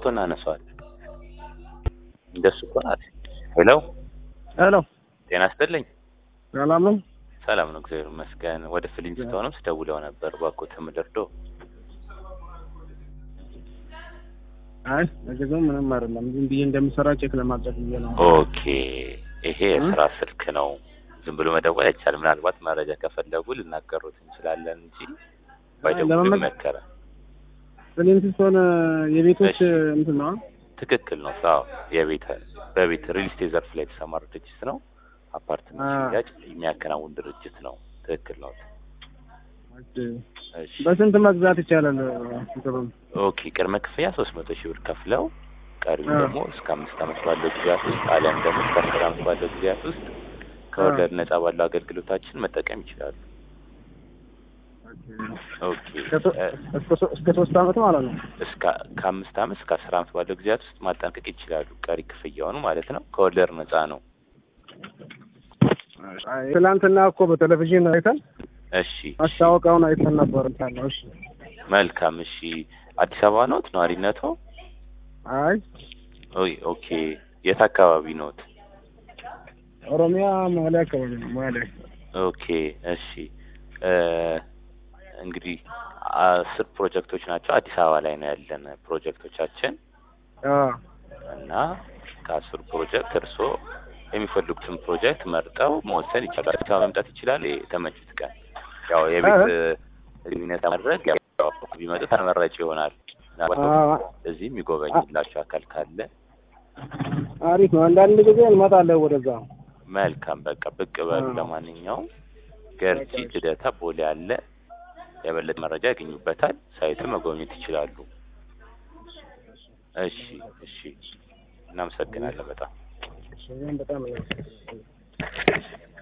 እናነሳዋለን። እንደሱ እኮ ናት። ሄሎ ሄሎ ጤና ይስጥልኝ። ሰላም ነው? ሰላም ነው፣ እግዚአብሔር ይመስገን። ወደ ፊሊንግ ስትሆንም ስደውለው ነበር ባኮት ምድርዶ አይ ለጊዜው ምንም አይደለም። ዝም ብዬ እንደምሰራ ቼክ ለማድረግ ብዬ ነው። ኦኬ፣ ይሄ የስራ ስልክ ነው። ዝም ብሎ መደወል አይቻልም። ምናልባት መረጃ ከፈለጉ ልናገሩት እንችላለን እንጂ ባይደውሉ ለመመ- ይመከራል። ፍሊንትስቶን የቤቶች እሺ። እንትን ነው። ትክክል ነው። አዎ የቤት በቤት ሪል ስቴት ዘርፍ ላይ የተሰማራ ድርጅት ነው። አፓርትመንት አ- ሽያጭ የሚያከናውን ድርጅት ነው። ትክክል ነው። እሺ በስንት መግዛት ይቻላል? እንትኑን ኦኬ ቅድመ ክፍያ ሶስት መቶ ሺህ ብር ከፍለው ቀሪው አ። ደግሞ እስከ አምስት ዓመት ባለው ጊዜያት ውስጥ አሊያም ደግሞ እስከ አስር ዓመት ባለው ጊዜያት ውስጥ ከወለድ ነጻ ባለው አገልግሎታችን መጠቀም ይችላሉ። ኦኬ እስከ- እ፣ እስከ ሶ- እስከ ሶስት አመት ማለት ነው። እስከ ከአምስት ዓመት እስከ አስር ዓመት ባለው ጊዜያት ውስጥ ማጠናቀቅ ይችላሉ። ቀሪ ክፍያውን ማለት ነው። ከወለድ ነጻ ነው። አይ፣ ትናንትና እኮ በቴሌቪዥን አይተን እሺ ማስታወቂያውን አይተን ነበር። ታለው እሺ። መልካም። እሺ አዲስ አበባ ኖት ነዋሪነቶ? አይ ኦይ ኦኬ የት አካባቢ ኖት? ኦሮሚያ መዋሌ አካባቢ ነው። መዋሌ ኦኬ እሺ እ እንግዲህ አስር ፕሮጀክቶች ናቸው። አዲስ አበባ ላይ ነው ያለን ፕሮጀክቶቻችን አ እና ከአስሩ ፕሮጀክት እርስዎ የሚፈልጉትን ፕሮጀክት መርጠው መወሰን ይቻላል። አዲስ አበባ መምጣት ይችላል። የተመቹት ቀን ያው የቤት ግንኙነት ማድረግ ያው ቢመጡ ተመራጭ ይሆናል። ምናልባት አ እዚህ የሚጎበኝላቸው አካል ካለ አሪፍ ነው። አንዳንድ ጊዜ እንመጣለን ወደዛ። መልካም በቃ ብቅ በሉ። አ። ለማንኛውም ገርጂ ልደታ ቦሌ አለ። የበለጠ መረጃ ያገኙበታል። ሳይቱን መጎብኘት ይችላሉ። እሺ እሺ፣ እናመሰግናለን በጣም እሺ፣ በጣም ነው